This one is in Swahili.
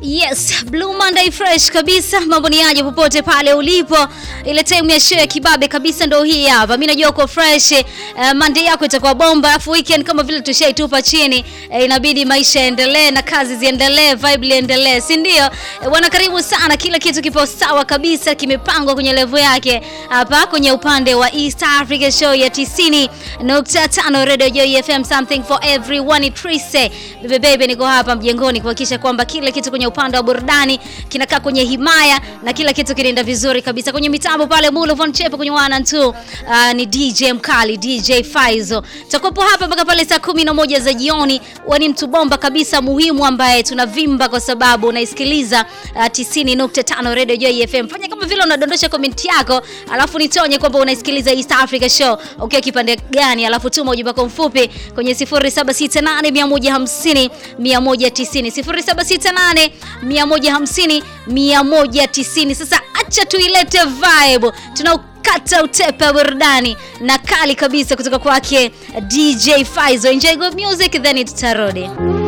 Yes, Blue Monday fresh kabisa. Mambo ni aje popote pale ulipo. Ile time ya show ya kibabe kabisa ndo hii hapa. Mimi najua uko fresh. Uh, Monday yako itakuwa bomba. Alafu weekend kama vile tushaitupa chini, uh, inabidi maisha yaendelee na kazi ziendelee, vibe liendelee, si ndio? Uh, bwana karibu sana. Kila kitu kipo sawa kabisa, kimepangwa kwenye level yake hapa kwenye upande wa East Africa show ya 90.5 Radio Joy FM something for everyone. Trise. Bebe bebe niko hapa mjengoni kuhakikisha kwamba kila kitu kwenye upande wa burudani kinakaa kwenye himaya na kila kitu kinaenda vizuri kabisa. Kwenye mitambo pale Mulo Von Chepe kwenye one and two, uh, ni DJ Mkali, DJ Faizo. Tutakuwepo hapa mpaka pale saa kumi na moja za jioni. Wani mtu bomba kabisa muhimu ambaye tunavimba kwa sababu unaisikiliza uh, 90.5 Radio Joy FM. Fanya kama vile unadondosha comment yako, alafu nitonye kwamba unaisikiliza East Africa Show. Okay, kipande gani? Alafu tuma ujumbe wako mfupi kwenye 0768 150 190 0768 150 190. Sasa acha tuilete vibe, tunaukata utepe burudani na kali kabisa kutoka kwake DJ Faizo. Enjoy good music then tutarudi.